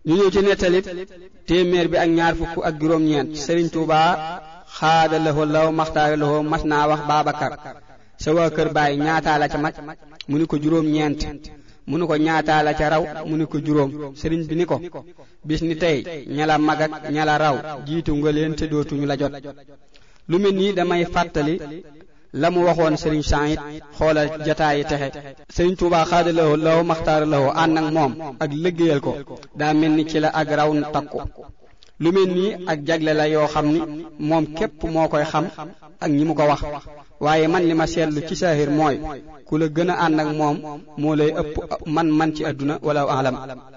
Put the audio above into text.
ñu ñëw ci nettalit téeméer bi ak ñaar fukk ak juróom-ñeent Sëriñ Tuubaa xaada laxoo law maxtaara laxoo mas naa wax Baabakar sa waa kër baay ñaataa la ca mag mu ni ko juróom-ñeent mu ni ko ñaataa la ca raw mu ni ko juróom sëriñ bi ni ko bis ni tey ñala mag ak ñala raw jiitu nga leen te dootuñu la jot lu mel nii damay fàttali la mu waxoon sëriñ Saïd xoolal jataayi texe sëriñ Tuubaa xaada laxoo law maxtaara laxoo ànd ak moom ak liggéeyal ko daa mel ni ci la ak raw takku lu mel nii ak jagle la yoo xam ni moom képp moo koy xam ak ñi mu ko wax waaye man li ma seetlu ci saahir mooy ku la gën a ànd ak moom moo lay ëpp man man ci àdduna wala alam